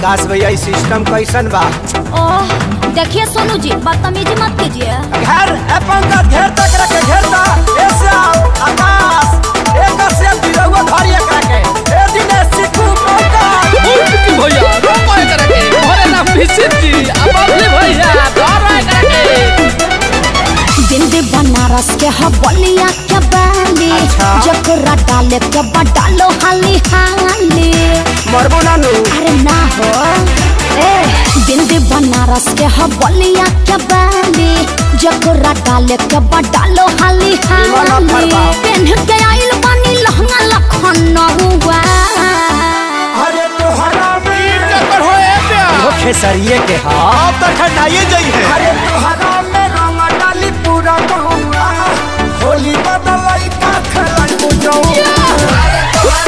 विकास भैया ई सिस्टम कैसन बा ओह देखिए सोनू जी बदतमीजी मत कीजिए घर ए पंकज घेर तक रखे घेरता ए श्याम आकाश एक से बिरहुआ धरी एकरा के ए दिनेश चिकू मौका भैया रोको एकरा के भरे ना फिसित जी अब अबली भैया धरो एकरा के दिल्ली बनारस के ह बलिया के बाली अच्छा। जकरा डाले के बडालो हाली हाली मरबो नानू अरे ना हो ए दिल्ली बनारस के ह बलिया के बाली जकरा डाले के बडालो हाली दीवाना हाली फरमाओ। पेन के आइल बानी लहंगा लखनऊआ अरे तोहरा में कर हो ए प्यार वो खेसरिए के हा अब तक ठंडाइए जाई है अरे तोहरा में रंग डाली पूरा गौआ होली बदलाई का खेलाई बुझौ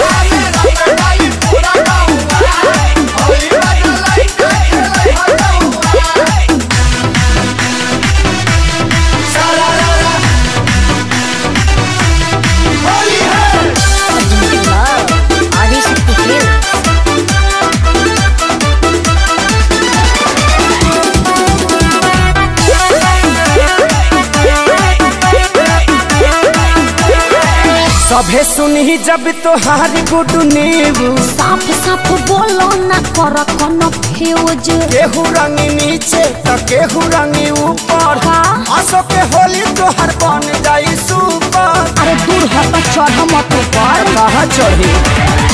आगे से खेल सभे सुनही जब तोहारी गुडू नीबू साफ साफ बोलो ना कर कोनो फ्यूज केहू रंगी नीचे तो केहू रंगी ऊपर हाँ। असो के होली तोहर बन जाई सुपर अरे दूर हट चढ़ मत ऊपर कहाँ चढ़ी